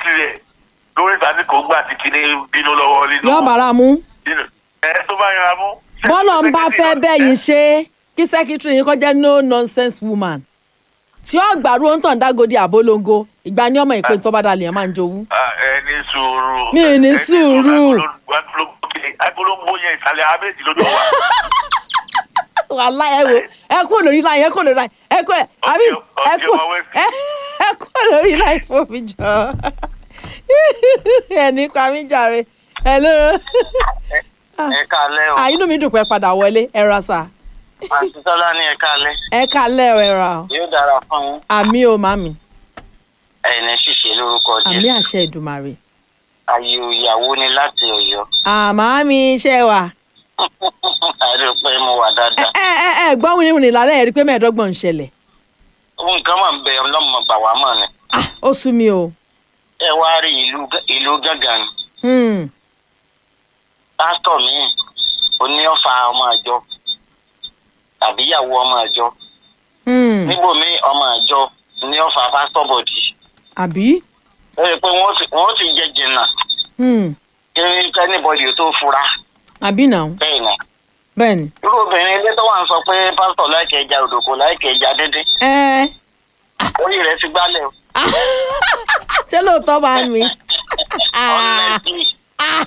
tirẹ̀ lórí ìtàní kò gbà tí kìíní bínú lọ́wọ́ nínú. yóò bára mú nínú ẹ tó bá yára mú. bọ́lọ̀ ń bá fẹ́ bẹ́yìn ṣe kí sẹ́kítírì yín kọjá no nonsense woman tí ó gbàrú ó ń tàn dágodi àbólongo ìgbà ní ọmọ ìpè tó bá dalẹ̀ ẹ̀ máa ń jowú. Ah, ẹ ní sùúrù. Mi ì ní Ẹ sùúrù. agbolongo yẹn ìsàlẹ̀ abẹ́ẹ̀dì lójú wa. wàhálà ẹ wo ẹ kú lórí láyé ẹ kú lórí láyé ẹ kú ẹ àbí ẹ kú ẹ ẹ kú lórí láyé fún mi jọ ẹ ní pa mí jàre hello ẹ káalẹ́ o àyínú mi dùn pé padà wọlé ẹ ra sà àti tọ́lá ní ẹ káalẹ́ ẹ kálẹ̀ ẹ ra o yóò dára fún yín àmì o màmí ẹ̀ẹ́nì ṣìṣe lórúkọ àmì jẹ́ àṣẹ ìdùmarè ayé ìyàwó ni láti ọ̀yọ́ àmàmí iṣẹ́ wa àdúpẹ́ mo wà ẹ dáadáa ẹ ẹ ẹ gbọ́ wíníwíní lálẹ́ ẹ̀ rí pé mẹ́ẹ̀ẹ́dọ́gbọ̀n ń ṣẹlẹ̀ ohun nǹkan máa ń bẹ ọlọ́mọ gbà wá mọ̀ ni Ah, ó sú mi o ẹ wá rí ìlú Gá- ìlú gángan ni Hmm, pásítọ̀ míì oníọ̀fà ọmọ àjọ tàbí ìyàwó ọmọ àjọ hmm, níbòmíì ọmọ àjọ ní ọ̀fà pásítọ̀ bọ̀dì àbí ó yẹ pé wọ́n ti wọ́n ti jẹ jìnnà Hmm, kí kẹ́nìbọ̀dì tó fura àbí náà bẹ́ẹ̀ ni bẹ́ẹ̀ ni irú obìnrin ilé tó wà ń sọ pé pásítọ̀ láìkẹ́ ẹja òdòkó láìkẹ́ ẹja díndín ẹ orí rẹ̀ ti gbálẹ̀ o. ṣé lóòótọ́ bá mi Ah, Honestly, ah,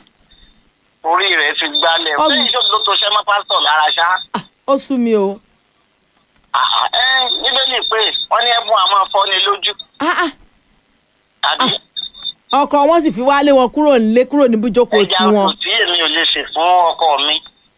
orí rẹ̀ ti gbálẹ̀ o. Ọgbọ̀n. lẹ́yìn tó ló tó ṣẹ́ mọ́ pásítọ̀ lára ṣá. ah, ó sú mi o Ah, ah, ẹ níbẹ̀lì pé wọ́n ní ẹ̀bùn àmọ́ fọ́ni lójú Ah, ah, àbí ọkọ wọn sì fi wálé wọn kúrò nílé kúrò níbi ìjókòó ẹja tiwọn kò tí èmi ò lè ṣe fún ọkọ mi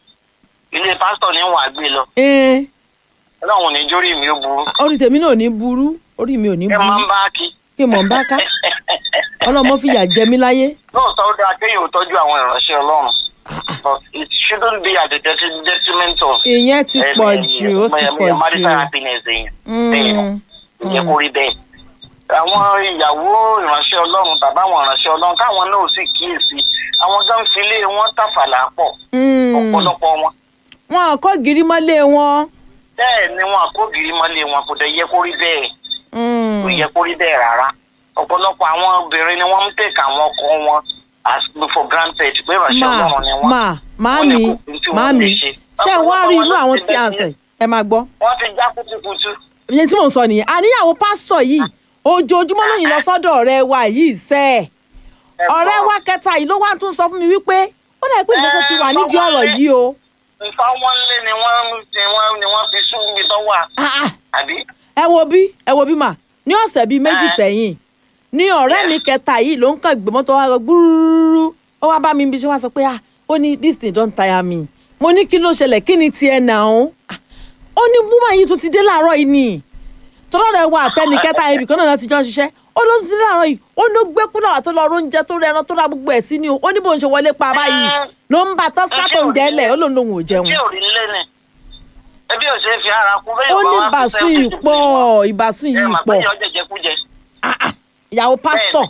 ilé pásítọ̀ ní wàá gbé lọ Ẹ, ọlọ́run ní jórí mi ó burú orí tèmi náà ò ní burú orí mi ò ní ẹ máa ń burú bá kí. kí mò ń bá ká ọlọ́mọ fìyà jẹ mí láyé lóòótọ́ ó dáa kéèyàn ò tọ́jú àwọn ìránṣẹ́ ọlọ́run but it shouldn't be at the detri- detriment of ìyẹn ti pọ̀ jù ó ti pọ̀ jù marital happiness èèyàn bẹ́ẹ̀ Mm, ló jẹ́ kó rí bẹ́ẹ̀. àwọn ìyàwó ìránṣẹ́ ọlọ́run tàbí àwọn ìránṣẹ́ ọlọ́run káwọn náà ò sì kíyèsí àwọn gan filé wọn tàfàlà pọ̀ mm. ọ̀pọ̀lọpọ̀ wọn wọn kọ́ gírí mọ́lé wọn bẹ́ẹ̀ ni wọn àkógìrì mọ́lé wọn kò dẹ̀ yẹ kó rí bẹ́ẹ̀ Mm, kò yẹ kó rí bẹ́ẹ̀ rárá ọ̀pọ̀lọpọ̀ àwọn obìnrin ni wọ́n ń tẹ̀ka àwọn ọkọ wọn as for granted pé ìránṣẹ́ mà ọlọ́run ni wọ́n. mà Wọ́n ní màámi kò kún tí wọ́n màámi lè ṣe. ṣé ẹ wá rí irú Ọ̀pọ̀lọpọ̀ àwọn wọn ti tí à ń bẹ́ẹ̀ sẹ̀ ẹ máa gbọ́ wọ́n ti já kutukutu. ìyẹn tí mò ń sọ nìyẹn àníyàwó pásítọ̀ yìí ojoojúmọ́ lóyìn lọ sọ́dọ̀ ọ̀rẹ́ wa yìí sẹ́ ẹ̀ ọ̀rẹ́ wa kẹta yìí ló wá tún sọ fún mi wípé ó dà pé ìgbésẹ̀ ti wà nídìí ọ̀rọ̀ yìí o nǹkan wọn lé ni wọ́n ni wọ́n ni wọ́n fi sún mi tọ́wọ́ Ah, ah, àbí. ẹ wo bí ẹ wo bí mà ní ọ̀sẹ̀ bíi méjì Eh. sẹ́yìn ní ọ̀rẹ́ mi kẹta yìí ló ń kàn gbé mọ́tò wa lọ gbúrúrú ó wá bá mi bí ṣe wá sọ pé ah ó ní this thing don tire me mo ní kí ló ṣẹlẹ̀ kí ni tiẹ̀ nà ó ó ní búmọ̀ yìí tún ti dé láàárọ̀ yìí ni tọ́lọ́ rẹ̀ wà tẹ́ni kẹta ibì kan náà ti jọ ń ṣiṣẹ́ ó ló ti dé láàárọ̀ yìí ó ló gbé kúlọ̀ àti lọ oúnjẹ tó rẹran tó ra gbogbo ẹ̀ sí ni o ó ní bó ń ṣe wọlé pa báyìí ló ń bá tọ́sítátò ń jẹ́lẹ̀ ó lòun lòun ò jẹun tí ò rí lé ni ebi ò ṣe é fi ara kú bẹ́ẹ̀ ó bá ní wá fi ìbásùn sẹ́yìn yìí tó pọ̀ bí wọn. ìbásùn ẹ yìí mà pé pọ̀ yọ jẹjẹkújẹ. Ah, ah, ìyàwó pásítọ̀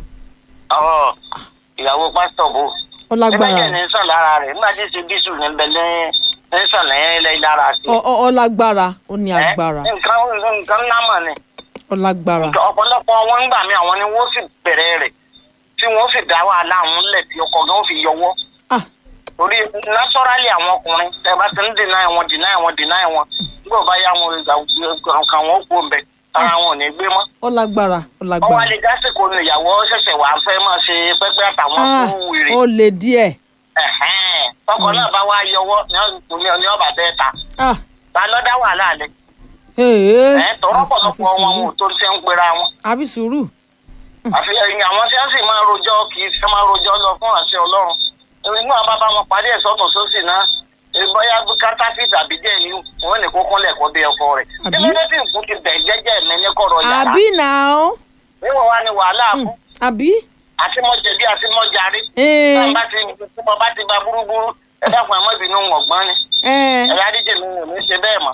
Ọ̀, ìyàwó pásítọ̀ bò. ó lágbára ẹgbẹ́jẹ̀ ní sàn lára rẹ̀ nígbà tí ṣe bísù ní bẹ̀lẹ́ ní sàn lẹ́yìn lára sí. Ó- ó ó lágbára ó ní Ẹ́, agbára nǹkan nǹkan ńlá mọ̀ ni. ó lágbára ọ̀pọ̀lọpọ̀ wọn ń gbà mí àwọn ni wọ́n sì bẹ̀rẹ̀ rẹ̀ tí wọ́n sì dá wàhálà àwọn lẹ̀ tí ọkọ̀ gan fi yọwọ́. ah torí naturally àwọn ọkùnrin tẹ bá ti ń deny wọn deny wọn deny wọn nígbà bá yá wọn kan wọn kú ọbẹ ara wọn ò ní gbé mọ́. ó lágbára ó ọwọ́ lágbára alẹ́ gásìkò ni ìyàwó ṣẹ̀ṣẹ̀ wàá fẹ́ máa ṣe pẹ́pẹ́ àtàwọn ah tó wèrè. ó lè díẹ̀ Ẹ̀hẹ́n. tọkọ náà bá wá yọwọ́ ní- ní ọba bẹ́ẹ̀ ta ah ta ló dá wàhálà lẹ. ee ẹ̀ tọrọ pọ̀lọpọ̀ wọn wọn ò tó ń ṣe ń pera wọn. àfi sùúrù àfi ẹ̀yìn àwọn tí wọ́n sì máa rojọ́ kì í ṣe máa rojọ́ lọ fún àṣẹ ọlọ́run inú àwọn bàbá wọn parí ẹ̀ sọ́tún sósì náà bóyá kátàfíìsì àbí díẹ̀ ni wọ́n ní kókó lẹ̀kọ́ bí ọkọ rẹ̀ Àbí? nígbà tí nǹkan ti bẹ̀ jẹ́jẹ́ mi ní kọ̀rọ̀ yàrá àbí náà níwọ̀n wá ní wàhálà kú àbí àti mọ́jẹ̀bí àti mọ́jàrí ee tí bá ti tí mo bá ti ba búrúburú ẹ dákun ẹ má bínú ọ̀gbọ́n ni ee ẹ̀yà díje mi ò ní ṣe bẹ́ẹ̀ mọ́.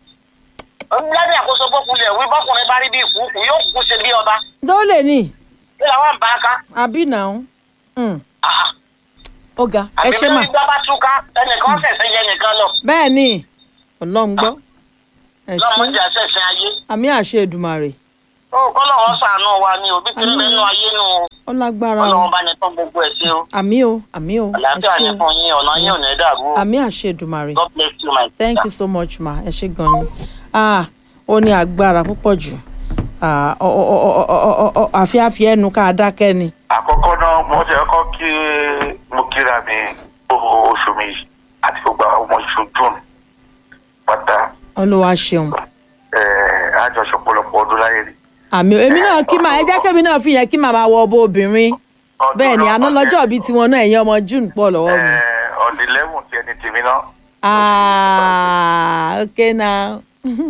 lábẹ́ àkóso bọ́kùnrin wí bọ́kùnrin bá rí bí ìkúùkù yóò kú ṣe bí ọba tó lè ní kí làwọn bá a ká. àbí náà Mm, Ah, ah. ó ga ẹ àbí ṣe mà lórí gbá bá túká ẹnìkan ṣẹ̀ṣẹ̀ yẹ nìkan lọ bẹ́ẹ̀ ni ọlọ́run gbọ́ ẹ ṣe lọ́mọdé àṣẹ̀ṣẹ̀ ayé. àmì àṣẹ Èdùmàrè ó kọ́ lọ́wọ́ sànú wa ni òbí ti ń bẹnu ayé nù o. ó lágbára o ọlọ́run bá ní tán gbogbo ẹ̀ sí o àmì o àmì o ẹ àlàáfíà ṣé ní o fún yín ọ̀nà yín ò ní dàrú o àmì àṣedùmarè god bless you my thank you so much ma ẹ ṣé gan ni ah ó ní agbára púpọ̀ jù ah ọ ọ ọ ọ ọ ọ ọ àfi àfi ẹnu ká dákẹ́ ni àkọ́kọ́ náà mo ṣe kọ́ kí mo kíra mi gbogbo oṣù mi àti gbogbo àwọn ọmọ oṣù june pátá olúwa ṣeun ẹ̀ àjọṣe ọ̀pọ̀lọpọ̀ ọdún láyé ni. àmì o èmi náà kí màá ẹ jẹ́ kémi náà fi yẹn kí màmá wọ ọbọ obìnrin Ọdún bẹ́ẹ̀ ni náà àná kọ́ lọ́jọ́ jẹ́- bíi tiwọn náà ẹ̀yin ọmọ june pọ̀ lọ́wọ́ mi. ẹ̀ ọ̀dì lẹ́wọ̀n tí ẹni tèmi náà. Ah, okay now.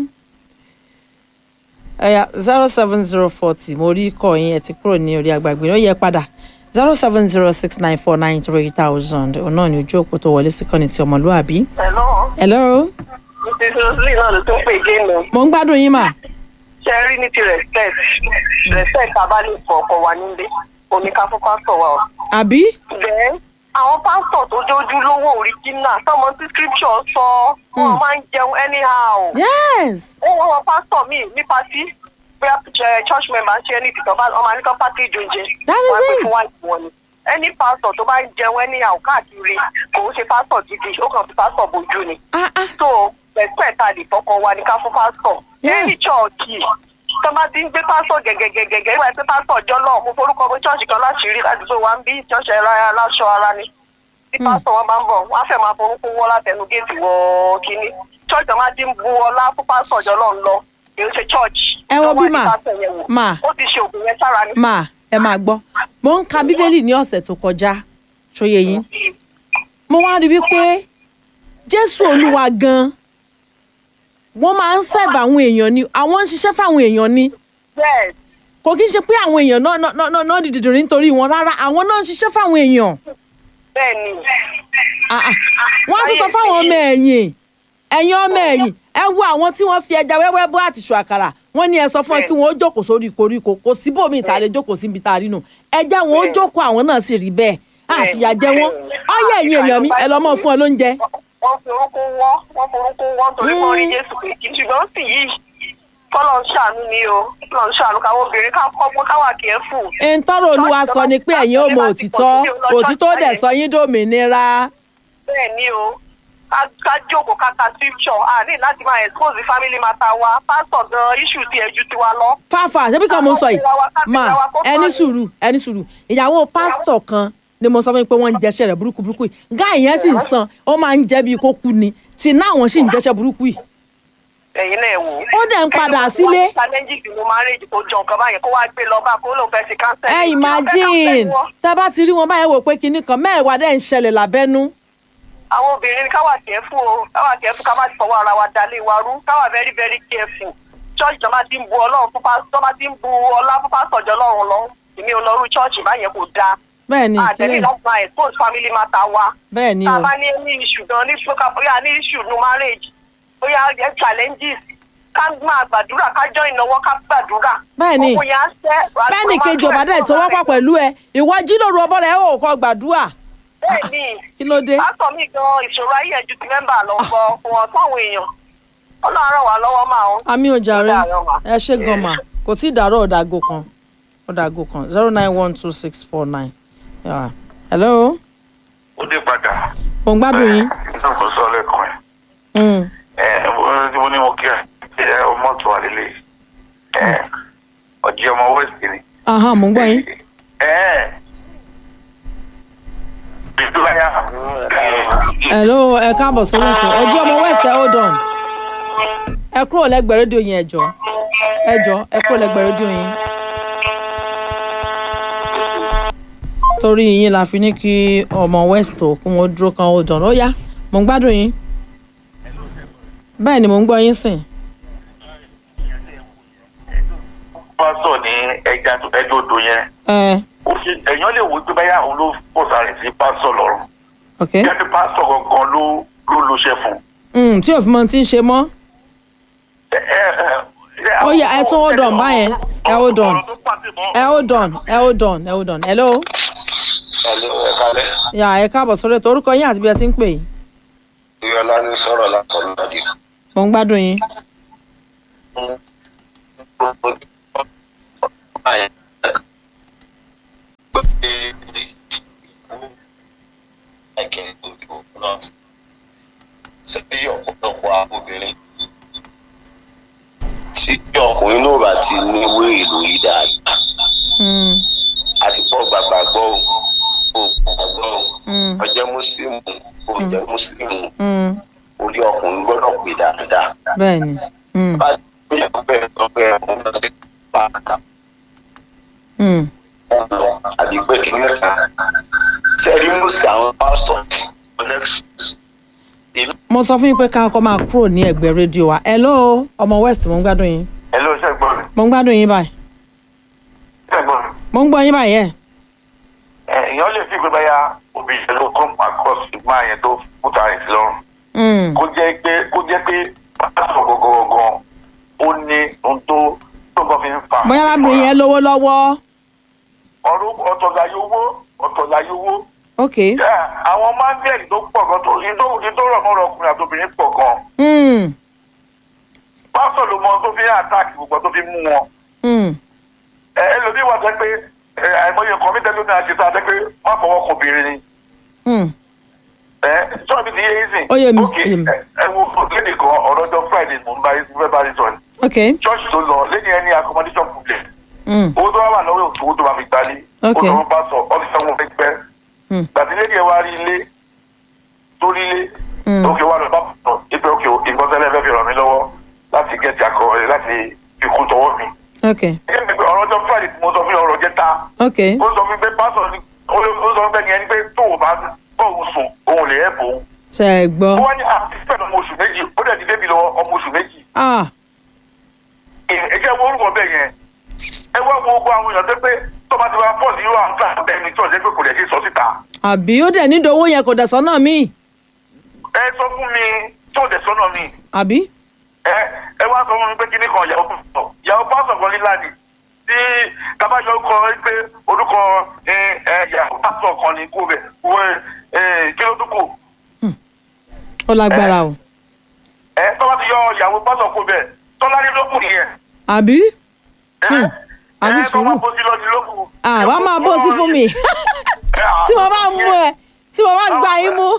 Ẹ̀yà zero seven zero forty mo rí ikọ̀ yín ẹ̀ ti kúrò ní orí agbègbè ó yẹ padà zero seven zero six nine four nine three thousand òun náà ní ojú òpó tó wọlé sí kọ́ni ti ọmọlúwàbí. hello Hello, mrs rosalie náà ló tún pè géèmù mo ń gbádùn yín mà. ṣe rí ní ti respect respect abálẹ̀ fún ọkọ wa nílé oníkà fún pásítọ̀ wa o. Àbí? then àwọn pásítọ̀ tó jójú lówó original tọmọ tí scripture sọ wọn Hmm. máa ń jẹun anyhow. Yes. ó wọ́n wọn pásítọ̀ míì ní pátí bóyá ẹ, church member ń ṣe ẹni tìtọ́ bá ọmọ àníkàn pátí ìjọjẹ That is wọ́n á pè it. fún wáìtì wọn ni ẹni pásítọ̀ tó bá ń jẹun anyhow káàkiri kò ń ṣe pásítọ̀ gidi ó kàn fi pásítọ̀ bojú ni Ah ah. so respect àlè fọkọ wa ní ká fún pásítọ̀ Yeah. ẹni chọ́ọ̀kì tó bá ti ń gbé pásítọ̀ gẹ̀gẹ̀gẹ̀gẹ̀ ìwà ẹgbẹ́ pásítọ̀ ọjọ́ náà mo forúkọ bó chọ́ọ̀chì kan láṣìírí ládùúgbò wa ń bí chọ́ọ̀chì ẹ̀rọ aláṣọ ara ni tí pásítọ̀ wọn bá ń bọ̀ wọ́n á fẹ́ máa forúkọ wọ́ látẹnu géètì wọ kínní chọ́ọ̀chì wọn á ti ń bu ọlá fún pásítọ̀ ọjọ́ náà ń lọ èyí ṣe chọ́ọ̀chì Ẹ wo bí mà, mà. ó ti ṣe òògùn yẹn sára ni. Mà ẹ máa gbọ́. Mo ń ka Bíbélì ní ọ̀sẹ̀ tó kọjá. Ṣóye yín. Mo wá rí wípé Jésù Olúwa gan-an wọ́n máa ń sẹ́ẹ̀bù àwọn èèyàn ni àwọn ń ṣiṣẹ́ fáwọn èèyàn ni yes kò kí n ṣe pé àwọn èèyàn náà náà náà náà dìde rí nítorí wọn rárá àwọn náà ń ṣiṣẹ́ fáwọn èèyàn bẹ́ẹ̀ ni Ah, ah. wọ́n á tún sọ fáwọn ọmọ ẹ̀yìn ẹ̀yin ọmọ ẹ̀yìn ẹ wo àwọn tí wọ́n fi ẹja wẹ́wẹ́ bọ́ àtìṣù àkàrà wọ́n ní ẹ sọ fún ẹ kí wọ́n ó jókòó sórí koríko kò síbòmí ìta lè jókòó síbi tá a rí nù ẹja wọn ó jókòó àwọn náà sì rí bẹ́ẹ̀ àfìyà jẹ wọn ọyẹ ẹ̀yin èèyàn mi ẹ lọ mọ fún ẹ lóúnjẹ wọ́n fi orúkọ wọ́ wọ́n forúkọ wọ́ nítorí wọ́n rí Mm. jésù pé kì í ṣùgbọ́n sì yìí kọ́lọ̀ ń ṣàánú ni o kọ́lọ̀ ń ṣàánú káwọn obìnrin ká kọ́gbọ́n káwà kí ẹ fù. ẹn tọrọ olúwa sọ ni pé ẹ̀yin ò mọ òtítọ́ òtítọ́ dẹ̀ sọ yín dòmìnira bẹ́ẹ̀ ni o ká ká jókòó ká ka scripture a ní láti máa expose family matter wa pásítọ̀ gan issue ti ẹ̀jú tiwa lọ. fáfà ṣebí kan mo sọ yìí mà ẹni sùúrù ẹni sùúrù ìyàwó pásítọ̀ kan ni mo sọ fún yín pé wọ́n ń jẹṣẹ́ rẹ̀ burúkú burúkú yìí gáà yẹn sì ń san ó máa ń jẹ́ bíi kó kú ni tí náà wọ́n sì ń jẹṣẹ́ burúkú yìí ẹ̀yin náà wò. Ó dẹ̀ ń padà sílé. challenges ló máa ń rèjì kó jọ nǹkan báyẹn kó wá gbé lọ bá kó lóun fẹ́ ṣe cancel. ẹ imagine tá a bá ti rí wọn báyẹn wò pé kinní kan mẹ́ẹ̀wá dẹ̀ ń ṣẹlẹ̀ lábẹ́nú àwọn obìnrin ní káwà careful o káwà careful ká má ti fọwọ́ ara wa dalé wa rú káwà very very careful church tó bá ti ń bu ọlọ́run fún pásítọ̀ tó bá ti ń bu ọlá fún pásítọ̀ jọ lọ́run lọ èmi ò lọ rú church báyẹn kò dáa bẹ́ẹ̀ ni àtẹ̀lé kílẹ̀ láti máa expose family matter wa bẹ́ẹ̀ ni tá o a bá ní ní issue gan ní fúnka bóyá ní issue no marriage bóyá ẹ challenges ká máa gbàdúrà ká join ìnáwó ká gbàdúrà Bẹ́ẹ̀ ni. òkú yẹn á ṣẹ́ bẹ́ẹ̀ ni kejì ọ̀bá dẹ̀ tó wọ́pọ̀ pẹ̀lú ẹ ìwọ jí lóru ọbọ̀ rẹ̀ ò kọ́ gbàdúrà bẹ́ẹ̀ ni kí ló dé pásítọ̀ mi gan ìṣòro ayé ẹ̀ ju ti mẹ́mbà lọ gbọ́ fún wọn fáwọn èèyàn ọlọ́run ràn wá lọ́wọ́ máa ń. àmì òjàre Ó dàárọ̀ mà. ẹ ṣe gan mà kò tí ì dàrọ́ ọ̀dàgò kan ọ̀dàgò kan zero nine one two six four nine hello ó dé padà. mo ń gbádùn yín nígbà tó sọ lẹ́kọ̀ọ́ ẹ̀. Mm. ẹ mo mo ní mo kí ẹ ẹ ọmọ tó wà lélẹ̀ ẹ ọjọ́ ọmọ west ni. aha mo ń gbọ́ yín ẹ ìdúráyà. hello ẹ káàbọ̀ sórí ètò ẹ jí ọmọ west ẹ hold on ẹ kúrò lẹ́gbẹ̀ẹ́ rédíò yín ẹ jọ ẹ jọ ẹ kúrò lẹ́gbẹ̀ẹ́ rédíò yín. torí yín la fi ní kí ọmọ west ò kí wọ́n dúró kan hold on ó yá mo ń gbádùn yín bẹ́ẹ̀ ni mo ń gbọ́ yín sìn pásítọ̀ ní ẹja ẹjọ́ odò yẹn ẹ ó fi èèyàn lè wo pé báyà òun ló pọ̀sà rẹ̀ sí pásítọ̀ lọ́rùn ok jáde pásítọ̀ gangan ló ló lo ṣe fún un. Mm, tí òfin mọ ti ń ṣe mọ́ ẹ ẹ ẹ Ó yá, ẹ tún hold on báyẹn. Ẹ hold on. ọ̀rọ̀ tó pàṣẹ mọ́. ẹ hold on ẹ hold on ẹ hold on hello Hello, ẹ kálẹ́. yà ẹ káàbọ̀ sórí ètò orúkọ yín àti bí ẹ ti ń pè yín Iyọlá ní sọ̀rọ̀ látọ̀nà dì. mo ń gbádùn yín ti ní wéèrè lórí dáadáa Mm, àti pọ̀ gbàgbà gbọ́ ò gbàgbọ́ ò mm, ọjọ́ mùsùlùmù ò jẹ́ mùsùlùmù mm. orí ọkùnrin gbọ́dọ̀ pè dáadáa. bẹ́ẹ̀ ni Mm, bá a ti ní ọgbẹ́ ọgbẹ́ ọmọ náà ti pa àkàtà mm. ọ̀nà àbí pé kí ní kan sẹ́rí mùsùlùmí àwọn pásítọ̀ next èmi mo sọ fún yín pé ká kọ́ máa kúrò ní ẹ̀gbẹ́ rédíò wa hello ọmọ west mo ń gbádùn yín ẹ ló ṣe gbọ́ mi mo ń gbádùn yín báyìí ṣe gbọ́ mi mo ń gbọ́ yín báyìí ẹ̀ ẹ èèyàn lè fi gbé báyà obìnrin ló kọ́ across ìgbà yẹn tó kúta rẹ̀ sí lọ́rùn Mm, kó jẹ́ pé kó jẹ́ pé pásítọ̀ gọ́gọ́gọ́ ó ní ohun tó tó kàn fi ń fa. bóyá arábìnrin yẹn lówó lọ́wọ́ ọ̀rọ̀ ọ̀tọ̀ láyé owó ọ̀tọ̀ láyé owó. ok Ẹ, àwọn mángẹ́lì tó pọ̀ gan tó ní tó ní tó rọ̀ mọ́rọ̀ ọkùnrin àti obìnrin pọ̀ gan. Mm, pásítọ̀ ló mọ ohun tó fi ń àtàkì gbogbo tó fi mú wọn. mm, ẹ ẹlòmíì wà jẹ́ pé ẹ, àìmọye nǹkan mi tẹ́lẹ̀ ní àṣetá jẹ́ pé má fọwọ́ kan obìnrin ni. mm. ẹ sọ́ọ̀ mi ti yé yín sìn. Ó yé mi, Ok, ó yé mi. ẹ ẹ wo lédè kan ọ̀rọ̀ ọjọ́ friday mo ń bá mo fẹ́ bá yín sọ ni. ok church tó lọ lẹ́yìn ẹni accommodation problem Mm, owó tó wá wà lọ́wọ́ òtún owó tó máa fi gbalé Ok. ó tó bá sọ ọ́fíìsì ọ̀hún fẹ́ pẹ́ mm, gbàtí lẹ́yìn ẹ̀ wá rí ilé tó rí ilé Mm. òkè wà lọ bá sọ ipe òkè ìgbọ́sẹ̀lẹ̀ fẹ́ fi ràn mí lọ́wọ́ láti gẹ̀ẹ́tì akọ láti fi kú tọwọ́ mi. ok ẹ̀yẹ́ mi pé ọ̀rọ̀ ọjọ́ friday tí mo sọ fún yín ọ̀rọ̀ jẹ́ta ok ó sọ fún mi pé pásọ̀ ni ó ó sọ fún mi pé ẹni pé tó o bá bọ́ọ̀hún sùn òun lè ẹ̀ bò ó. ṣe é gbọ́ ó wá ní àtìsípẹ̀ ọmọ oṣù méjì ó dẹ̀ ti débi lọ ọmọ oṣù méjì ah ẹ jẹ́ wo orúkọ bẹ́ẹ̀ yẹn ẹ wá wo gbogbo àwọn èèyàn tó pé tó bá ti wá pọ̀ sí irú àwọn kíláàsì bẹ́ẹ̀ ni tí ọ̀jẹ́ pé kò lè ṣe sọ síta àbí ó dẹ̀ nídìí owó yẹn kò dẹ̀ sọ́nà míì ẹ sọ fún mi tí ọ̀jẹ̀ sọ́nà mi àbí ẹ ẹ wá sọ fún mi pé kíní kan ìyàwó pásọ̀ ìyàwó pásọ̀ kan líla ni tí tabajọ kọ pé orúkọ ẹ ẹ ìyàwó pásọ̀ kan ní kó bẹ̀ wọ ẹ kí ló dúkù ó lágbára o ẹ tọ́wọ́ ti yọ ìyàwó pásọ̀ kó bẹ̀ tọ́lá ní lókù nìyẹn àbí ẹ Hmm, àbí ẹ sùúrù. tọ́wọ́ bó sí lọ sí lókù. ah wàá máa bó sí fún mi tí mo bá mú ẹ tí mo bá gbá yín mú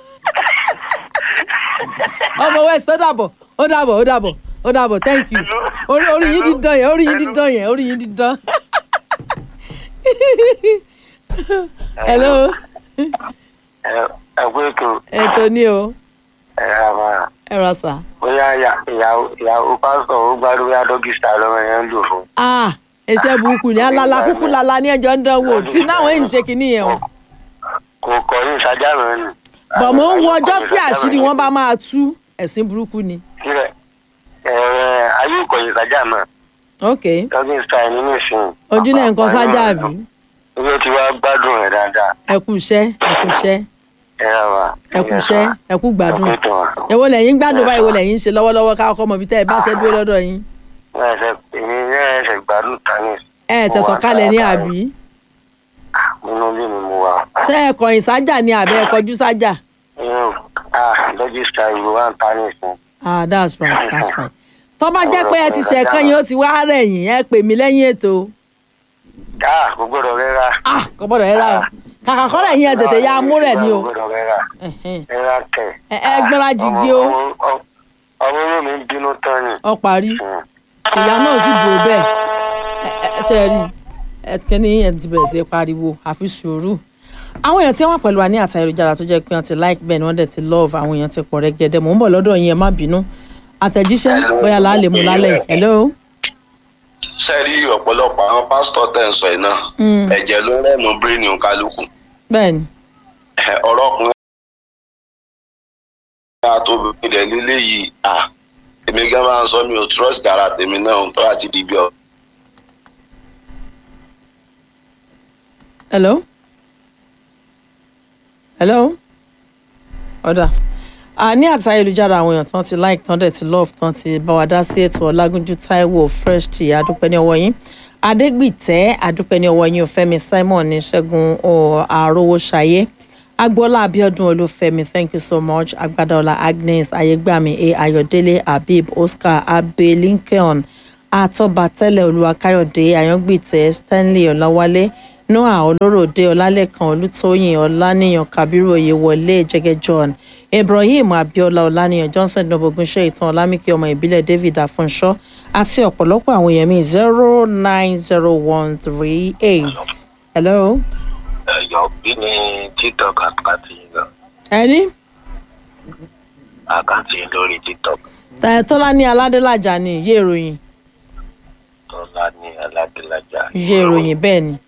ọmọ west ó dàbọ̀ ó dàbọ̀ ó dàbọ̀ ó dàbọ̀ thank you orí orí yín dídán yẹn orí yín dídán yẹn orí yín dídán hello ẹ pé ètò ètò ní o ẹ ra máa ẹ rà sà bóyá ìyá- ìyàwó ìyàwó pásítọ̀ ó gbádùn bóyá dókítà lọ́mọ yẹn ń lò fún. ah ẹsẹ burúkú ni alala kúkú lala ní ẹjọ ń dánwò tí náwọn èyí ń ṣe kínní yẹn o kò kọ ní ìsájà rẹ nù. bọ̀ mò ń wo ọjọ́ tí àṣírí wọn bá máa tú ẹ̀sìn burúkú ni kílẹ̀ ẹ̀ẹ́ ayé ìkọ̀yìn ìsájà náà ok dókítà ẹni nísìnyí. ojú náà nǹkan sájà àbí ibi tí wàá gbádùn rẹ̀ dáadáa ẹ kú iṣẹ́ ẹ kú iṣẹ́ ẹ ra máa. ẹ kú iṣẹ́ ẹ kú gbádùn ẹ kú ìtàn. èwo lẹ́yìn gbádùn báyìí èwo lẹ́yìn ń ṣe lọ́wọ́lọ́wọ́ ká ọkọ mọ̀ bí tẹ́ ẹ bá ṣe dúró lọ́dọ̀ yín ẹsẹ̀ èmi náà ẹsẹ̀ gbádùn tani. ẹ ẹ ṣẹ̀ṣọ̀ kalẹ̀ ní àbí nínú ilé mi mo wà. ṣé ẹ kọ̀yìn sájà ni àbí ẹ kọjú sájà inú ah dókítà ìlú wa ń ta nísìnyí. ah that's right that's right tó bá jẹ́ pé ẹ ti ṣe ẹ̀kan yín ó ti wá rẹ̀ yín ẹ pè mí lẹ́yìn ètò ah kò gbọdọ̀ rẹ́ra. ah kò gbọ́dọ̀ ẹ rà o kàkà kọ́ rẹ̀ yín ẹ tètè ya mú rẹ̀ ni o kò gbọdọ̀ rẹ́ra. Ẹ̀hẹ́n. rẹ́ra kẹ̀. ẹ ẹ gbéra jìgì o ọmọ ọmọ- ọmọ inú mi ń bínú tán ni. ọ parí Hmm. ìyá náà sì dúró bẹ́ẹ̀ ẹ ẹ ṣe rí ẹ kíní ẹ ti bẹ̀rẹ̀ sí í pariwo àfi sùúrù àwọn èèyàn tí wọ́n pẹ̀lú wa ní àtà ayélujára tó jẹ́ pé wọ́n ti like bẹ́ẹ̀ ni wọ́n dẹ̀ ti love àwọn èèyàn ti pọ̀ rẹ́gẹ́dẹ́ mò ń bọ̀ lọ́dọ̀ yín ẹ má bínú àtẹ̀jíṣẹ́ bóyá là á lè mú lálẹ́ yìí hello sẹ́rí ọ̀pọ̀lọpọ̀ àwọn pásítọ̀ tẹ̀ ń sọ yìí náà Mm. ẹ̀jẹ̀ ló rẹ̀nu bíréènì kálukú bẹ́ẹ̀ ni Ẹ̀, ọ̀rọ̀ ọkùnrin àtòbí ilẹ̀ lílé yìí à èmi gan máa ń sọ mi ò trust ara tèmi náà tó àti di bí ọ. hello hello ọ̀dà a ní àti ayélujára àwọn èèyàn tán ti like tán dẹ̀ ti love tán ti bá wa dá sí ètò ọlágúnjú taiwo fresh tea adúpẹ́ ní ọwọ́ yín adégbìtẹ́ adúpẹ́ ní ọwọ́ yín òfẹ́mi simon ní ṣẹ́gun àròwòṣayé agboola abiodun olúfẹ́mi thank you so much agbadaola agnes ayégbàmí a ayọ̀délé habib oscar abe lincoln àtọ́bàtẹ́lẹ̀ olúwakáyọ̀dé àyàngbìtẹ́ stanley ọ̀làwálé noah olóròdé ọlálẹ́kan olùtóyìn ọláníyàn kabiru oyèwọlé jẹgẹ john ibrahim abiola ọláníyàn johnson nobogunṣe ìtàn ọlámìkí ọmọ ìbílẹ̀ david afúnṣọ́ àti ọ̀pọ̀lọpọ̀ àwọn èèyàn mi zero nine zero one three eight. hello. ẹ̀yọ́ bí ní tiktok àkáǹtì yín gan ẹni àkáǹtì yín lórí tiktok ẹ, tọ́lání aládélájà ni ìyé ìròyìn tọ́lá ní aládélájà. ìyé ìròyìn bẹ́ẹ̀ ni.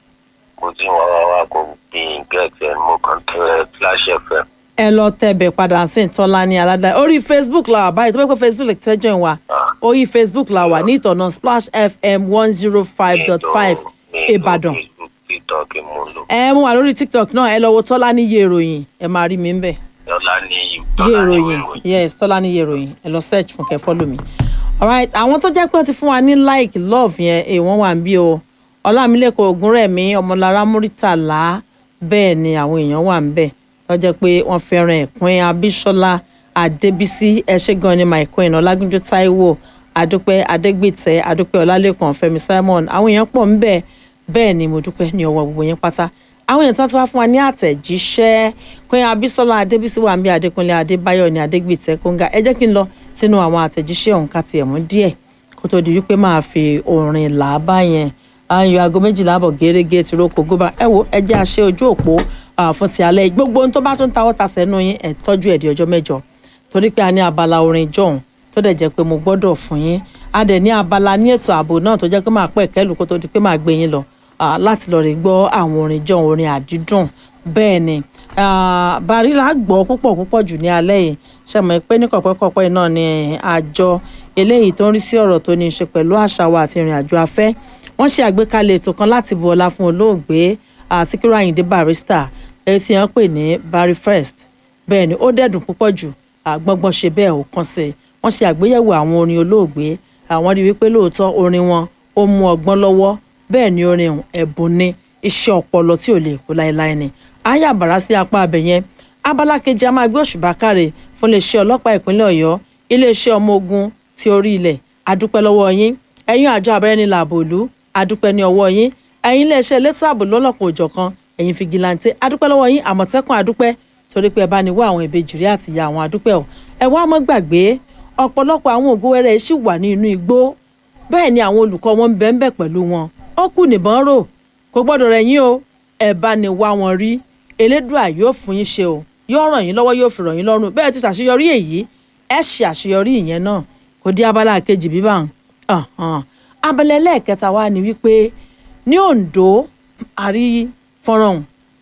mo ti wá wá wá kó bí gẹ̀ẹ́tẹ̀ mo kàn tẹ flash fm. ẹ lọ tẹbẹ padà sí tọ́lání aládé orí facebook la wà báyìí tó bẹ́ẹ̀ pé facebook lè tẹ́jọ́ ẹ̀ wá orí facebook la wà ní ìtọ̀nà splash fm one zero five dot five ìbàdàn tiktok mo lò ẹ mú wa lórí tiktok náà ẹ lọ wo tọ́lání yé ìròyìn ẹ máa rí mi ń bẹ̀ tọ́lá ní yé tọ́lá ní ìròyìn yes tọ́lání yé ìròyìn ẹ lọ search fún kẹ́ follow mi alright àwọn tó jẹ́ pé wọ́n ti fún wa ní like love yẹn ẹ wọ́n wà ń bí o ọlámilẹ́kọ̀ọ́ ògúnrẹ̀mí ọmọlára múrítàlá bẹ́ẹ̀ ni àwọn èèyàn wà ń bẹ̀ tó jẹ́ pé wọ́n fẹ́ràn ẹ̀pin abíṣọ́lá adébísí ẹ̀ṣẹ́gan ni my queen ọlágúnjú táíwò adúpẹ́ adégbìtẹ́ adúpẹ́ ọlálẹ́kàn fẹ́mi simon àwọn èèyàn pọ̀ ń bẹ̀ bẹ́ẹ̀ ni mo dúpẹ́ ní ọwọ́ gbogbo yẹn pátá àwọn èèyàn tó ti wá fún wa ní àtẹ̀jíṣẹ́ queen abíṣọ́lá adébísí wà ń bí adékúnlé adébáyọ̀ ní adégbìtẹ́ kóńgá ẹ jẹ́ kí n lọ sínú àwọn àtẹ̀jíṣẹ́ ọ̀hún ká tiẹ̀ mú díẹ̀ kó tó di wípé máa fi orin là á bá yẹn ayọ̀ aago méjìlá àbọ̀ gẹ́gẹ́ ti roko gómà ẹ wo ẹ jẹ́ àṣẹ ojú òpó ah, fún ti alẹ́ yìí. gbogbo ohun tó bá tún tawọ́ ta sẹ́nu yín ẹ̀ tọ́jú ẹ̀ di ọjọ́ mẹ́jọ torí pé a ní abala orin jọ̀hún tó dẹ̀ jẹ́ pé mo gbọ́dọ̀ fún yín a dẹ̀ ní abala ní ètò ààbò náà tó jẹ́ pé máa pẹ́ kẹ́lù kó tó di pé máa gbé yín lọ ah, láti lọ rè gbọ́ àwọn orin jọ̀hún orin àdídùn bẹ́ẹ̀ ni ah, barila gbọ́ púpọ̀ púpọ̀ jù ní alẹ́ yìí ṣe mọ̀ pé ní kọ̀pẹ́kọ̀pẹ́ náà ni àjọ eléyìí tó ń rí sí ọ̀rọ̀ tó ní í ṣe pẹ̀lú àṣà wa àti ìrìn àjò afẹ́ wọ́n ṣe àgbékalẹ̀ ètò kan láti bu ọlá fún olóògbé ah, Síkírù Àyìndé Barrister èyí tí wọ́n pè ní Barry First bẹ́ẹ̀ ni ó dẹ̀dùn púpọ̀ jù àgbọ̀ngbọ̀n ṣe bẹ́ẹ̀ ò kàn sí i wọ́n ṣe àgbéyẹ̀wò àwọn orin olóògbé àwọn rí wípé lóòótọ́ orin wọn ó mú ọgbọ́n lọ́wọ́ bẹ́ẹ̀ ni orin ọ̀hún ẹ̀bùn ni iṣẹ́ ọpọlọ tí ò lè kú láéláé ni ayé àbàrá sí apá abẹ yẹn abala kejì a máa gbé òṣùbà káre fún iléeṣẹ́ ọlọ́pàá ìpínlẹ̀ Ọ̀yọ́ iléeṣẹ́ ọmọ ogun ti orí ilẹ̀ adúpẹ́ lọ́wọ́ yín ẹ̀yin àjọ abẹ́rẹ́ni làbò ìlú adúpẹ́ ní ọwọ́ yín ẹ̀yin iléeṣẹ́ elétò ààbò lọ́lọ́kan òjọ̀kan ẹ̀yin fìgìláńtẹ́ adúpẹ́ lọ́wọ́ yín àmọ̀tẹ́kùn adúpẹ́ torí pé ẹ bá ní wá àwọn ìbejì rí àti ìyá àwọn adúpẹ́ ọ̀ ẹ wá mọ́ gbàgbé ọ̀pọ̀lọpọ̀ àwọn ògo wẹ́rẹ́ ṣì wà ní inú igbó bẹ́ẹ̀ ni àwọn olùkọ́ wọn ń bẹ ń bẹ pẹ̀lú wọn ó kù nìbọn rò kò gbọ́dọ̀ rẹ̀ yín o ẹ bá ní wá wọn rí elédùà yóò fún yín ṣe o yóò ràn yín lọ́wọ́ yóò fi ràn yín lọ́rùn bẹ́ẹ̀ ti ṣàṣeyọrí èyí ẹ ṣe àṣeyọrí ìyẹn náà kò dé abala kejì bíbá hàn abala ẹlẹ́ẹ̀kẹta wa ni wípé ní Oǹdó àrí fọ́nrán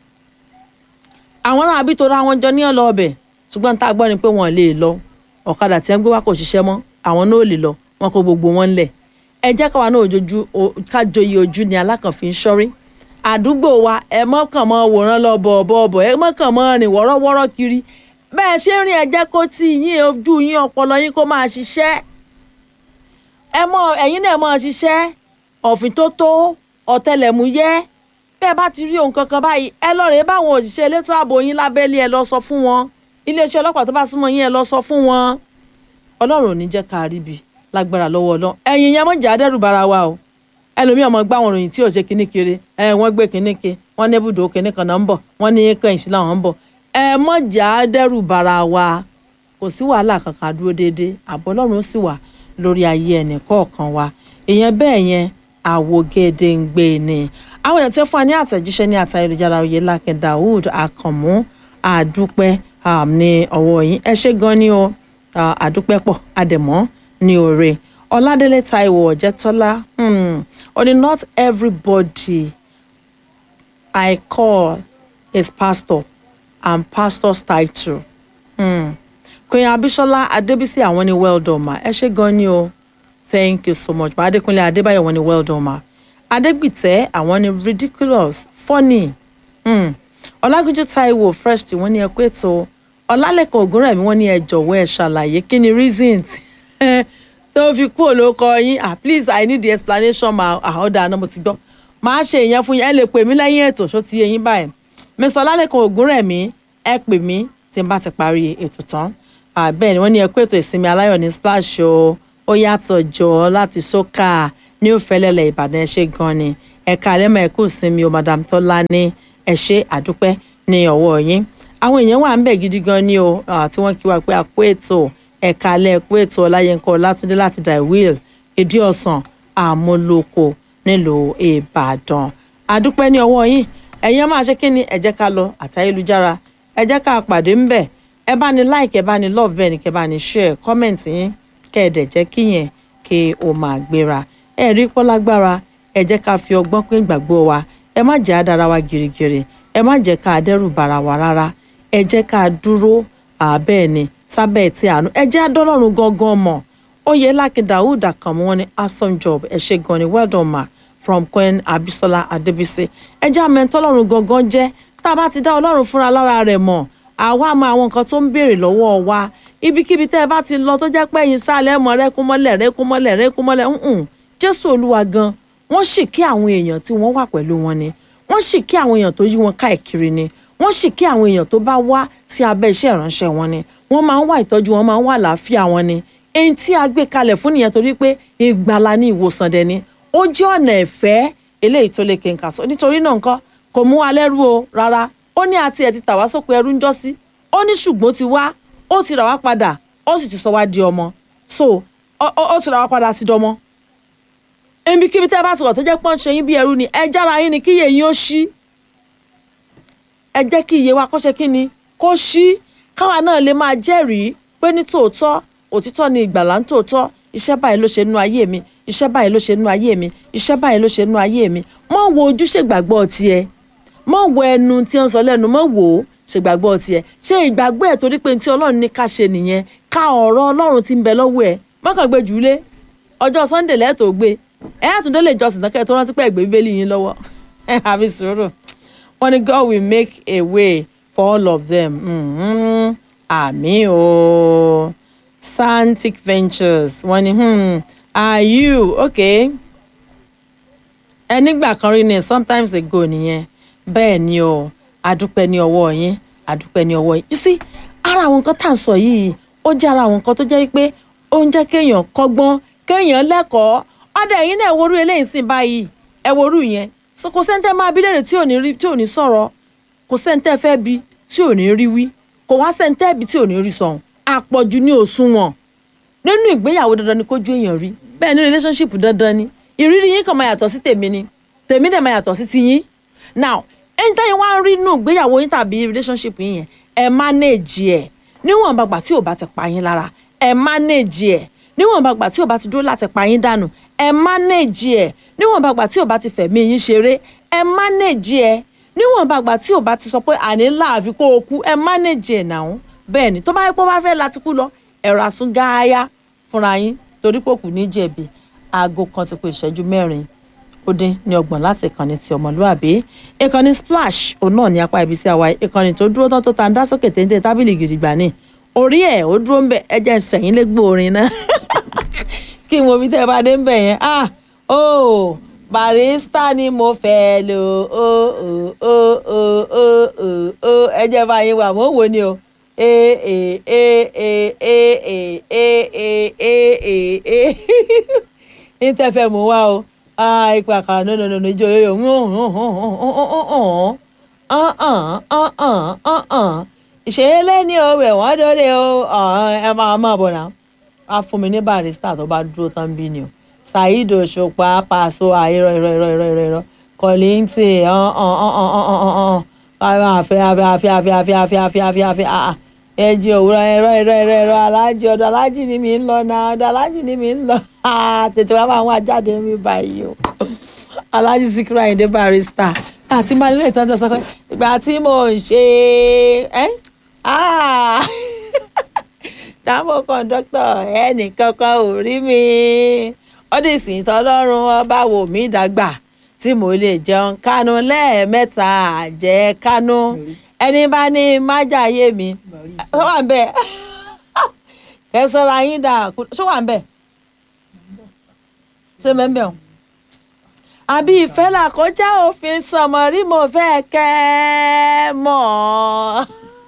àwọn ará àbí tó ra wọn jọ ní ọ̀lọ́ ọbẹ̀ ṣùgbọ́n tá a gbọ́ ni pé wọ́n lè lọ ọ̀kadà tí wọ́n gbé wá kò ṣiṣẹ́ mọ́ àwọn náà ò lè lọ wọn kó gbogbo wọn lẹ̀ ẹ jẹ́ káwa náà ojojú kájọyè ojú ni alákànfin ṣọ́rí àdúgbò wa ẹ mọ́kàn mọ́ wòran lọ bọ̀ọ̀bọ̀ọ̀bọ̀ ẹ mọ́kàn mọ́ rìn wọ́rọ́wọ́rọ́ kiri bẹ́ẹ̀ ṣe ń rìn ẹ jẹ́ kó tí yín ojú yín ọpọlọ yín kó máa ṣiṣẹ́ ẹ mọ ẹ̀yin náà máa ṣiṣẹ́ ọ̀fìn tó tó ọ̀tẹlẹ̀múyẹ́ bẹ́ẹ̀ bá ti rí ohun kankan báyìí ẹ lọ rèé báwọn òṣìṣẹ́ elétò ààbò yín lábẹ́lé ẹ lọ sọ fún wọn iléeṣẹ́ ọlọ́pàá tó bá súnmọ́ yín ẹ lọ sọ fún wọn ọlọ́run ò ní jẹ́ ká rí bi lágbára lọ́wọ́ ọlọ́run ẹ̀yin yẹn mọ̀jà dẹ́rù bara wa o ẹlòmíì ọmọ gbá àwọn òròyìn tí ò ṣe kinní kiri ẹ wọ́n gbé kinní ke wọ́n ní ibùdó kinní kan náà ń bọ̀ wọ́n ní kẹ́yìn sí làwọn ń bọ̀ ẹ mọ̀jà dẹ́rù bara wa kò sí wàhálà kankan dúró déédéé àbọ̀ ọlọ́run ó sì wà lórí ayé ẹnì kọ̀ọ̀kan wa ìyẹn bẹ́ẹ̀ yẹn àwògede ń gbé ni àwọn èèyàn tẹ́ fún wa ní àtẹ̀jíṣẹ́ ní àtayélujára oyèlákin daoud akànmú àdúpẹ́ um, ní ọwọ́ yín ẹ ṣé gan ni o uh, àdúpẹ́ pọ̀ àdẹ̀mọ́ ní òre ọládélé taiwo ọ̀jẹ̀tọ́lá hmm, ó ní not everybody i call is pastor and pastor's title hmm. queen abisola adébísí àwọn ni well done ma ẹ ṣé gan ni o thank you so much ma adékúnlé adébáyọ̀ wọn ni well done ma adégbìtẹ́ àwọn ni ridiculous funny hmm. ọlágúnjú taiwo fresh tí wọ́n ní ẹ pé tó ọlálẹ́kan ògúnrẹ̀mí wọ́n ní ẹ jọ̀wọ́ ẹ ṣàlàyé kí ni reason tó fi kú olóko yín ah please i need the explanation ma àhọ́dà náà mo ti gbọ́ máa ṣe ìyẹn fún yín ẹ lè pè mí lẹ́yìn ètò ṣó ti yé yín báyìí mr ọlálẹ́kan ògúnrẹ̀mí ẹ pè mí tí n bá ti parí ètò tán bẹ́ẹ̀ ni wọ́n ní ẹ kó ètò ìsinmi aláyọ̀ ní splash o ó yàtọ̀ jọ láti sókà ní òfẹ́lẹ́lẹ̀ ìbàdàn ẹ ṣé gan ni ẹ ẹ̀ka àlẹ́mọ̀ ẹ̀kú sinmi o madam tọ́lá ní ẹ̀ṣẹ́ àdúpẹ́ ní ọwọ́ yín àwọn èèyàn wà ń bẹ̀ gidi gan ni o ah, tí wọ́n kí wa pé àpò ètò ẹ̀ka alẹ́ ẹ̀kú ètò ọláyẹnkọ látúndé láti daiwil èdè ọ̀sán àmúlòkọ nílùú ìbàdàn àdúpẹ́ ní ọwọ́ yín ẹ̀yin máa ṣe kí ni ẹ jẹ́ ká lọ àtayélujára ẹ jẹ́ ká pàdé ń bẹ̀ ẹ bá ní like ẹ bá ní love bẹ́ẹ̀ ni kẹ bá ní share comment yín kẹ́ ẹ dẹ̀ jẹ́ kí yẹn kí o máa gbéra ẹ rí pọ́lágbára ẹ jẹ́ ká fi ọgbọ́n pín ìgbàgbọ́ wa ẹ má jẹ́ àdára wa gírígírí ẹ má jẹ́ ká dẹ́rù bara wa rárá ẹ jẹ́ ká dúró àbẹ́ẹ̀ ni sábẹ́ tí àánú ẹ jẹ́ adọ́lọ́run gangan mọ̀ oyè lákin daoud akamu wọn ni awesome job ẹ ṣe gan ni well done ma from queen abisola adebisi ẹ jẹ́ àmẹ́ntọ́lọ́run gangan jẹ́ tá a bá ti dá ọlọ́run fúnra lára rẹ̀ mọ̀ àwa mọ àwọn nǹkan tó ń béèrè lọ́wọ́ wa ibikíbi tẹ́ ẹ bá ti lọ tó jẹ́ pé ẹ̀yin sálẹ̀ mọ́ rẹ́kúnmọ́lẹ̀ rẹ́kúnmọ́lẹ̀ rẹ́kúnmọ́lẹ̀ ǹǹ jésù olúwa gan wọ́n sì kí àwọn èèyàn tí wọ́n wà pẹ̀lú wọn ni wọ́n sì kí àwọn èèyàn tó yí wọn káàkiri ni wọ́n sì kí àwọn èèyàn tó bá wá sí abẹ́ iṣẹ́ ìránṣẹ́ wọn ni wọ́n máa ń wá ìtọ́jú wọn máa ń wá àlàáfíà wọn ni èyí tí a gbé kalẹ̀ fún nìyẹn torí pé ìgbàlà ní ìwòsàn dẹni ó jẹ́ ọ̀nà ẹ̀fẹ́ eléyìí tó lè kéka sọ nítorí náà nǹkan kò mú wa lẹ́rú o rárá ó ní àti ẹ̀ ti tà wá sóko ẹrú ń jọ́ sí ó ní ṣùgbọ́n ti wá ó ti rà wá padà ó sì ti sọ wá di ọmọ so ó- ó ó ti rà wá padà ti dọmọ ibikíbi tẹ́ bá ti wọ̀ tó jẹ́ pọ́n ṣe yín bí ẹrú ni ẹ jára yín ni kíyè yín ó ṣí ẹ jẹ́ kí iye wa kó ṣe kí ni kó ṣí káwa náà lè máa jẹ́rìí pé ní tòótọ́ òtítọ́ ni ìgbàlà ń tòótọ́ iṣẹ́ báyìí ló ṣe nú ayé mi iṣẹ́ báyìí ló ṣe nú ayé mi iṣẹ́ báyìí ló ṣe nú ayé mi mọ́ wo ojúṣe gbàgbọ́ tiẹ̀ mọ́ wo ẹnu tí wọ́n sọ lẹ́nu mọ́ wò ó ṣègbàgbọ́ tiẹ̀ ṣé ìgbàgbọ́ ẹ̀ torí pé ní tí ọlọ́run ní ká ṣe nìyẹn ká ọ̀rọ̀ ọlọ́run ti ń bẹ lọ́wọ́ ẹ̀ mọ́kàn gbé jùlé ọjọ́ sunday lẹ́ẹ̀tọ́ gbé ẹ̀ àtúndé lè jọsìn tán kẹ́ ẹ tó rántí pé ẹ̀gbẹ́ bíbélì yín lọ́wọ́ ẹ̀ àfi sùúrù wọ́n ní God will make a way for all of them mm-hmm. àmín o Santic Ventures wọ́n ní hmm, are you okay ẹ nígbà kan rí ni sometimes ago nìyẹn bẹ́ẹ̀ ni o adúpẹ́ ní ọwọ́ yín adúpẹ́ ní ọwọ́ yín you see ara àwọn nǹkan tá à ń sọ yìí ó jẹ́ ara àwọn nǹkan tó jẹ́ pé ó ń jẹ́ kéèyàn kọ́gbọ́n kéèyàn lẹ́kọ̀ọ́ ọ̀dọ̀ ẹ̀yin náà ẹ worú eléyìí sìn báyìí ẹ worú yẹn so kò sẹ́ńtẹ́ máa bí léèrè tí ò ní rí tí ò ní sọ̀rọ̀ kò sẹ́ńtẹ́ fẹ́ bí tí ò ní rí wí kò wá sẹ́ńtẹ́ bí tí ò ní rí sọ̀hún àpọ̀jù ní òṣùwọ̀n nínú ìgbéyàwó dandan ni kójú èèyàn rí bẹ́ẹ̀ ní relationship dandan ni ìrírí yín kàn máa yàtọ̀ sí tèmi ni tèmi dẹ̀ máa yàtọ̀ sí tiyín now ẹni táyìn wá ń rí nínú ìgbéyàwó yín tàbí relationship yín yẹn ẹ manage ẹ níwọ̀n bàgbà tí ò bá ti pa yín lára ẹ manage ẹ níwọ̀n bàgbà tí ò bá ti dúró láti pa yín dànù ẹ manage ẹ níwọ̀n bàgbà tí ò bá ti fẹ̀mí yín ṣeré ẹ manage ẹ níwọ̀n bàgbà tí ò bá ti sọ pé àní láàfin kó o kú ẹ manage ẹ nàún bẹ́ẹ̀ ni tó bá yẹ pé ó bá fẹ́ láti kú lọ ẹ̀rọ àsún gááyá fúnra yín torí pé kò ní jẹ̀bi aago kan ti pé ìṣẹ́jú mẹ́rin ó dín ní ọgbọ̀n láti ìkànnì ti ọmọlúàbí ìkànnì splash òun náà ní apá ibi tí a wà yìí ìkànnì tó dúró tán tó ta ń dá sókè téńté tábìlì gidigba ní orí ẹ̀ ó dúró ń bẹ̀ ẹ jẹ́ sẹ̀yìn lẹ́gbẹ̀ẹ́ orin náà kí n wo bí tẹ́ ẹ bá dé ń bẹ̀ yẹn ah oh barista ni mo fẹ́ lò ó ó ó ó ó ó ó ẹ jẹ́ báyìí wà mọ́ wò ni o ee ee ee ee ee ee ee ee ee ee ní tẹ́fẹ̀ mú wá o ah ipa àkàrà no no no no ijó yóyó ìṣẹ̀lẹ̀ ní o wẹ̀ wọ́n dóde o ẹ máa mọ̀ bọ̀ náà á fún mi ní barista tó bá dúró tán bí ni o saheed òṣùpá pàṣọ àìrọ̀ ìrọ̀ ìrọ̀ ìrọ̀ ìrọ̀ ìrọ̀ kọ́lìntì àfẹ́ àfẹ́ àfẹ́ àfẹ́ àfẹ́ àfẹ́ àfẹ́ àfẹ́ àfẹ́ àà ẹjì òwúrọ̀ ẹ̀rọ ẹ̀rọ ẹ̀rọ ẹ̀rọ alájì ọ̀dọ̀ alájì ni mi ń lọ náà ọ̀dọ̀ alájì ni mi ń lọ tètè wá máa wá jáde mi báyìí o alájì Síkírù Àyìndé barista àti máa nílò ìtọ́jú sọ pé ìgbà tí mo ń ṣe ẹ́ dáàbò kọ́ńdọ́tọ̀ ẹnì kankan ò rí mi ọdún ìsìn tọlọ́run ọba wò mí dàgbà tí mo lè jẹun kánú lẹ́ẹ̀mẹ́ta jẹ́ kánú ẹni bá ní májàyé mi ṣó wà ń bẹ̀ kẹsànra yín dà ṣó wà ń bẹ̀ ṣé mẹ́mbẹ̀ o àbí ìfẹ́ là kọjá òfin sọmọ rí mo fẹ́ kẹ́ ẹ mọ̀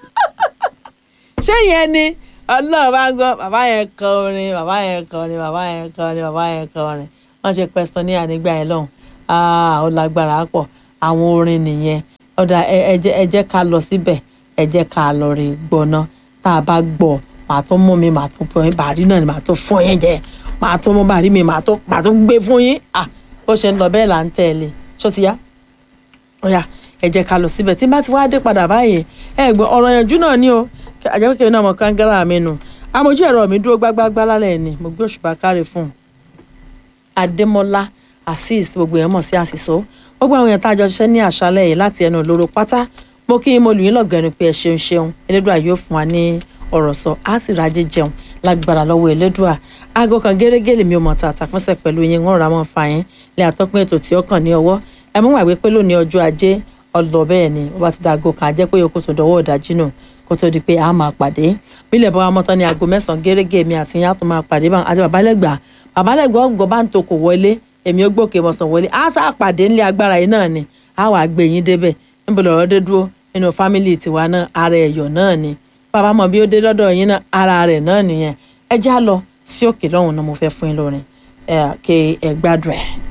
ṣé yẹn ni ọlọ́run bá ń gbọ́ bàbá yẹn kọ orin bàbá yẹn kọ orin bàbá yẹn kọ orin bàbá yẹn kọ orin wọ́n ṣe pẹ́sítọ́ ní ànígbà yẹn lọ́hùn Ah, ó lágbára pọ̀ àwọn orin nìyẹn ọ̀dà ẹ- ẹ jẹ́- ẹ jẹ́ ká lọ síbẹ̀ ẹ jẹ́ ká lọ rí gbọ́ná tá a bá gbọ́ màá tó mú mi màá tó fún yín bàrí náà ni màá tó fún yín jẹ màá tó mú bàrí mi màá tó màá tó gbé fún yín ah bó ṣe ń lọ bẹ́ẹ̀ là ń tẹ̀lé ṣó ti yá ọ̀yà ẹ jẹ́ ká lọ síbẹ̀ tí n bá ti wá dé padà báyìí ẹ gbọ́ ọ̀rọ̀ yanjú náà ni o àjẹpẹ́kẹ́ náà mọ̀ kángárà mi nù amójú ẹ̀rọ mi dúró gbágbágbá lálẹ́ ni mo gbé òṣùpá káre fún un adémọlá azeez gbogbo èèyàn mọ̀ sí àṣìṣó gbogbo àwọn èèyàn tá a jọ ṣiṣẹ́ ní àṣálẹ́ yìí láti ẹnu olóró pátá mo kí mo lù yín lọ́gọ̀ọ́nù pé ẹ ṣeun ṣeun elédùà yóò fún wa ní ọ̀rọ̀ sọ á sì rájẹ jẹun lágbára lọ́wọ́ elédùà aago kan gẹ́gẹ́ lèmi ò mọ̀ tá àtàkùnṣe pẹ̀lú yín ń rà mọ́ fa yín lè àtọ́pín ètò tí ó kàn ní ọwọ́ ẹ mú wàgbé pé lónìí ọjọ́ ajé ọlọ bẹ́ẹ̀ ni ó bá ti da aago kan ajẹ́ pé yòókù tó dọwọ́ ọ̀dájú nù kó tó di pé a máa pàdé bílẹ̀ bá wa mọ́tọ́ ní aago mẹ́sàn-án gẹ́gẹ́ mi àti yín á tún máa pàdé báwọn àti babalẹ́gbà babalẹ́gbà ọgbọ̀n bá ń tokò wọlé èmi ó gbòkè mọ̀sán wọlé á sá pàdé ńlẹ̀ agbára yìí náà ni á wàá gbé yín débẹ̀ níbo lọ̀rọ̀ dé dúró nínú fámìlì tiwa náà ara ẹ̀yọ̀ náà ni bàbá mọ̀ bí ó dé lọ́dọ̀ yín náà ara rẹ̀ náà nìyẹn ẹ já lọ sí òkè lọ́hùn náà mo fẹ́ fún yín lórin ẹ̀ kí ẹ gbádùn ẹ̀.